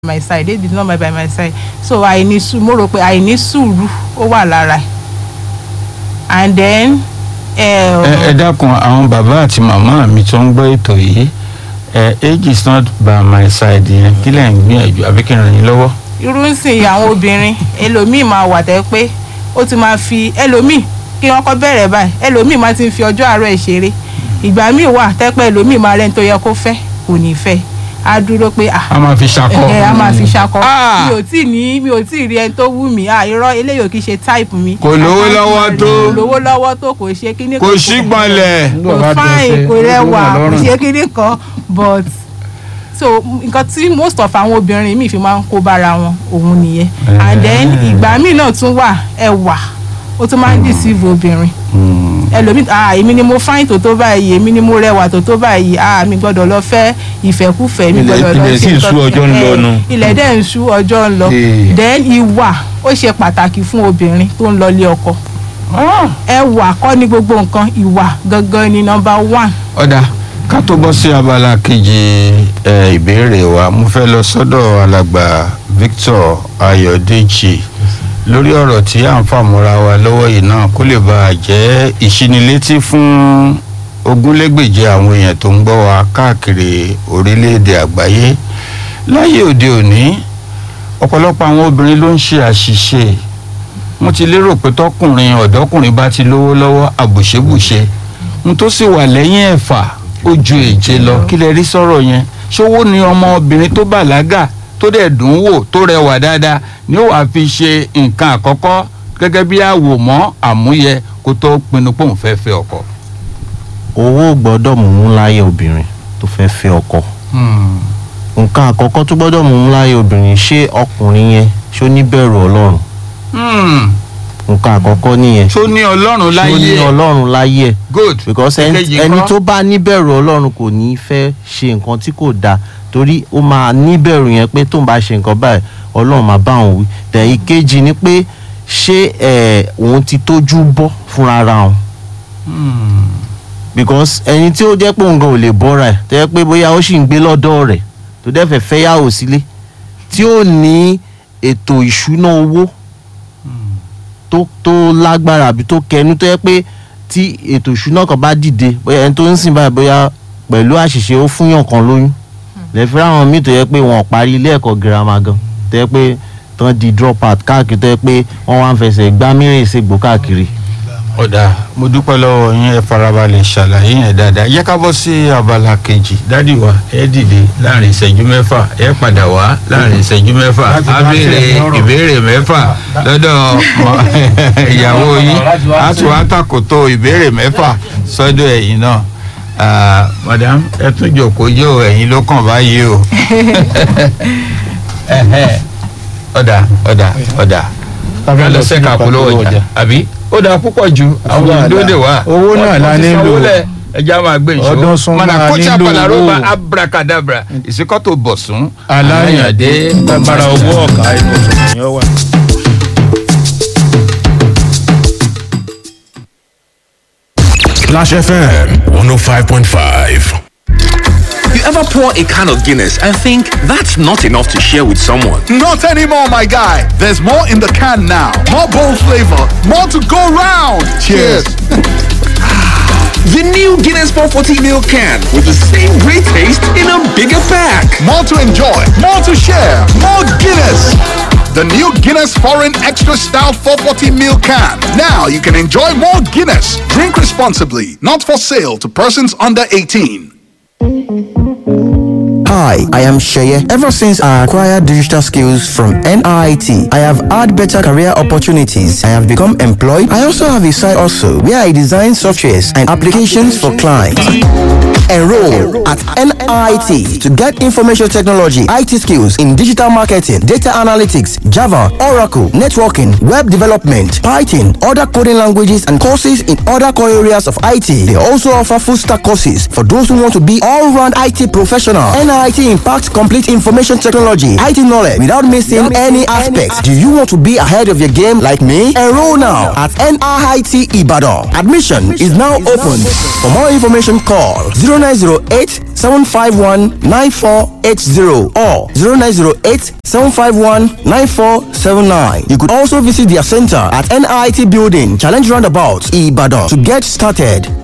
my side they did not buy by my side so àìní sùúrù mo rò pé àìní sùúrù ó wà lára ẹ̀ and then. ẹ ẹ dákun àwọn bàbá àti màmá mi tó ń gbọ́ ètò yìí ẹ age is not by my side yẹn kí lẹ̀ ń gbìyànjú àbí kí n ràn yín lọ́wọ́. irú ń sìn àwọn obìnrin ẹlòmíì máa wà tẹ́ pé ó ti máa fi ẹlòmíì kí wọ́n kọ́ bẹ̀rẹ̀ báyìí ẹlòmíì máa ti fi ọjọ́ àárọ̀ ẹ̀ ṣeré ìgbà míì wà tẹ́ pé ẹlòmíì máa rẹ́ni tó yẹ kó fẹ́ kò ní fẹ́ á dúró pé ah a máa fi ṣakọ. ẹ a máa fi ṣakọ Ah! mi ò tí ì ní mi ò tí ì rí ẹni tó wù mí ah irọ́ eléyìí ò kì í ṣe type mi Kò lówó lọ́wọ́ tó. kò lówó lọ́wọ́ tó kò ṣe kíní kò sí gbọ̀nlẹ̀. kò fáìn kò rẹwà kò ṣe kíní kan but so nǹkan tí most of àwọn obìnrin mi fi máa ń kó bára wọn òun nìyẹn and then ìgbà míì náà tún wà ẹwà ó tún máa ń deceive obìnrin ẹlòmíì ah èmi ni mo fáìn tó tó báyìí èmi ni mo rẹwà tó tó báyìí ah mi gbọ́dọ̀ lọ fẹ́ ìfẹ́kúfẹ̀ẹ́ mi Ilẹ̀- gbọ́dọ̀ lọ ilẹ̀ sì ń nǹkan ṣú ọjọ́ ń kan. lọ Eh, nu. ilẹ̀ dẹ̀ ń ṣú ọjọ́ ń lọ Eh. then ìwà ó ṣe pàtàkì fún obìnrin tó ń lọlé ọkọ ẹwà kọ́ ni gbogbo nǹkan ìwà gangan ni number one. ọ̀dà ká tó bọ́ sí abala kejì ẹ, ìbéèrè wa mo fẹ́ lọ sọ́dọ̀ alàgbà Victor Ayọ̀dèjì lórí ọ̀rọ̀ tí à ń fàmúra wa lọ́wọ́ yìí náà kó lè bá a jẹ́ ìṣinilétí fún ogúnlẹ́gbèje àwọn èèyàn tó ń gbọ́ wa káàkiri orílẹ̀-èdè àgbáyé láyé òde òní ọ̀pọ̀lọpọ̀ àwọn obìnrin ló ń ṣe àṣìṣe mo ti lérò pé tọkùnrin ọ̀dọ́kùnrin bá ti lówó lọ́wọ́ àbùṣebùṣe n tó sì wà lẹ́yìn ẹ̀fà ó ju èje lọ kí lẹ rí sọ̀rọ̀ yẹn ṣówó ni ọmọbìnrin tó bàlágà tó dẹ̀ dùn ún wò tó rẹwà dáadáa ni ó wàá fi ṣe nǹkan àkọ́kọ́ gẹ́gẹ́ bí àwòmọ́ àmúyẹ kó tó pinnu pé òun fẹ́ fẹ́ ọkọ. owó gbọ́dọ̀ mú láyé obìnrin tó fẹ́ fẹ́ ọkọ nǹkan àkọ́kọ́ tó gbọ́dọ̀ mú láyé obìnrin ṣé ọkùnrin yẹn ṣó níbẹ̀rù ọlọ́run nǹkan àkọ́kọ́ nìyẹn tó ní ọlọ́run ṣó ní láyé ọlọ́run láyé ẹ̀ good because ẹni Èkejì ẹni ńkọ́? tó bá níbẹ̀rù ọlọ́run kò ní fẹ́ ṣe nǹkan tí kò dáa torí ó máa níbẹ̀rù yẹn pé tóun bá ṣe nǹkan báyìí ọlọ́run máa bá òun wí tẹ̀ ìkejì ni pé ṣé ẹ̀ òun ti tójú bọ́ fúnra ara òun because ẹni tí ó jẹ́ pé òun gan ò lè bọ́ra ẹ̀ tó jẹ́ pé bóyá ó sì ń gbé lọ́dọ̀ rẹ̀ tó dẹ́ fẹ́ fẹ́yàwó sílé tí ó ní ètò ìṣúná owó tó tó lágbára àbí tó kẹnu tó yẹ pé tí ètò ìṣúná kan bá dìde bóyá ẹni tó ń sìn báyìí bóyá pẹ̀lú àṣìṣe ó fúnyàn kan lóyún lẹ́fẹ́ àwọn míì tó yẹ pé wọn ò parí ilé ẹ̀kọ́ girama gan tó yẹ pé tán di drop out káàkiri tó yẹ pé wọ́n wá ń fẹsẹ̀ gbá mìíràn ìṣègbò káàkiri. ọ̀dà mo dúpẹ́ lọ́wọ́ yín ẹ farabalẹ̀ ṣàlàyé yẹn dáadáa yẹ ká bọ́ sí abala kejì dádì wa ẹ dìde láàrin ìṣẹ́jú mẹ́fà ẹ padà wá láàrin ìṣẹ́jú mẹ́fà á béèrè ìbéèrè mẹ́fà lọ́dọ̀ mọ- ìyàwó yín á tún wá tàkòtò ìbéèrè mẹ́fà sọ́dọ̀ ẹ̀yin náà Ah, madam ẹ tún jòkó yóò ẹ̀yin ló kàn báyìí o Ẹhẹ́. ọ̀dà ọ̀dà ọ̀dà ká lọ sẹ́ka polówó ọjà àbí ó dáa púpọ̀ ju àwọn wàhálà. ìdóde wa Owó náà la Wọ́n ti sanwó nílò. lẹ̀, ẹja máa gbé ìṣó Ọdún sún Mana máa kóṣà nílò palaroba owó. abracadabra ìsìkọ́tò bọ̀sùn aláyàndé agbára owó ọ̀ka ìbùsùn ni ó wà. Clash FM 105.5. You ever pour a can of Guinness and think that's not enough to share with someone? Not anymore, my guy. There's more in the can now. More bold flavor. More to go round. Cheers. The new Guinness 440 ml can with the same great taste in a bigger pack. More to enjoy. More to share. More Guinness. The new Guinness Foreign Extra Stout 440 ml can. Now you can enjoy more Guinness. Drink responsibly. Not for sale to persons under 18. Hi, I am Sheye. Ever since I acquired digital skills from NIT, I have had better career opportunities. I have become employed. I also have a side also where I design softwares and applications for clients. Enroll at NIT to get information technology, IT skills in digital marketing, data analytics, Java, Oracle, networking, web development, Python, other coding languages, and courses in other core areas of IT. They also offer full stack courses for those who want to be all round IT professional. NIT NIT impacts complete information technology, IT knowledge without missing any aspect. Do you want to be ahead of your game like me? Enroll now at NIT Ibadan. Admission is now open. For more information, call 0908 751 9480 or 0908 751 9479. You could also visit their center at NIT Building, Challenge Roundabout, Ibadan to get started.